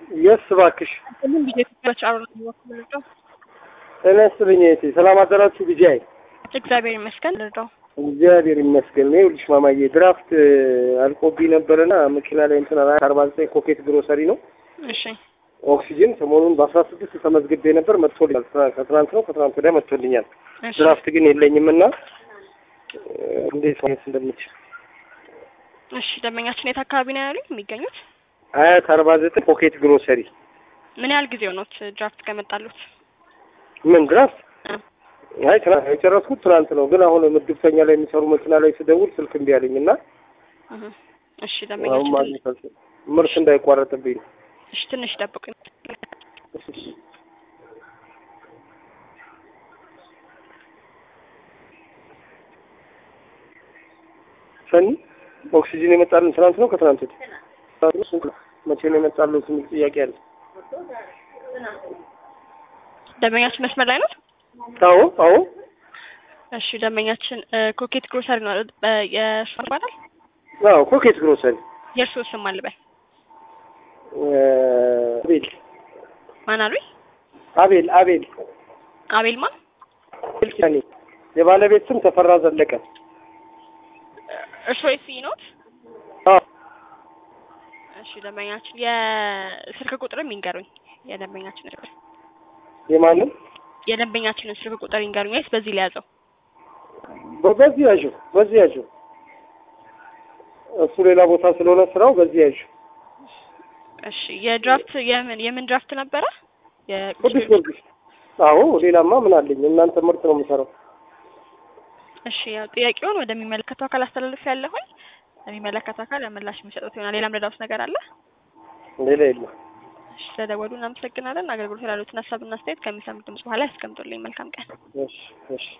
የስ እባክሽ ምን ብዬ ትች አብረ ልርዳው? ጤና ይስጥልኝ እህቴ። ሰላም አደራችሁ ቢጃይ? እግዚአብሔር ይመስገን ልርዳው። እግዚአብሔር ይመስገን። ይኸውልሽ ማማዬ ድራፍት አልቆብኝ ነበርና መኪና ላይ እንትን አርባ ዘጠኝ ኮኬት ግሮሰሪ ነው እሺ ኦክሲጅን ሰሞኑን በአስራ ስድስት ተመዝግቤ ነበር መጥቶልኛል። ከትናንት ነው ከትናንት ወዲያ መጥቶልኛል። እሺ ድራፍት ግን የለኝም እና እንዴት ማግኘት እንደምችል እሺ ደንበኛችን የት አካባቢ ነው ያሉኝ የሚገኙት? አያት አርባ ዘጠኝ ኮኬት ግሮሰሪ። ምን ያህል ጊዜ ሆኖት ድራፍት ከመጣሉት? ምን ድራፍት? እ አይ ትናንት የጨረስኩት ትናንት ነው። ግን አሁን ምድብተኛ ላይ የሚሰሩ መኪና ላይ ስደውል ስልክ እምቢ አለኝ እና እህ እሺ አሁን ደንበኛችን ማግኘት አልችልም። ምርት እንዳይቋረጥብኝ ነው። እሺ ትንሽ ጠብቁኝ። ሰኒ ኦክሲጅን የመጣልን ትናንት ነው ከትናንት ወዲህ? ትናንት ነው ስንት ነው? መቼ ነው የመጣልን የሚል ጥያቄ አለ። ደንበኛችን መስመር ላይ ነው? አዎ አዎ እሺ ደንበኛችን እ ኮኬት ግሮሰሪ ነው አይደል? በ- የእርሱ ይባላል? አዎ ኮኬት ግሮሰሪ የእርሱ ስም አልበል እ አቤል ማን አሉኝ? አቤል አቤል አቤል ማን? አቤል ኪዳኔ የባለቤት ስም ተፈራ ዘለቀ። እርሶ የሲ ኖት? አዎ እሺ ደንበኛችን የስልክ ቁጥርም ይንገሩኝ። የደንበኛችን ስልክ የማንም የደንበኛችንን ስልክ ቁጥር ይንገሩኝ ወይስ በዚህ ላይ ያዘው? በ- በዚህ ያዥው በዚህ ያዥው እሱ ሌላ ቦታ ስለሆነ ስራው በዚህ ያዥው። እሺ የድራፍት የምን የምን ድራፍት ነበረ? ቅዱስ የቅዱስ ጊዮርጊስ። አዎ ሌላማ ምን አለኝ? እናንተ ምርት ነው የምሰራው። እሺ ያው ጥያቄውን ወደሚመለከተው አካል አስተላልፍ ያለሁኝ ለሚመለከተው አካል ምላሽ የሚሰጡት ይሆናል። ሌላም ረዳውስ ነገር አለ? ሌላ የለም። እሺ ስለደወሉ እናመሰግናለን። አገልግሎት ላሉትን ሀሳብና አስተያየት ከሚሰሙት ድምጽ በኋላ ያስቀምጡልኝ። መልካም ቀን። እሺ እሺ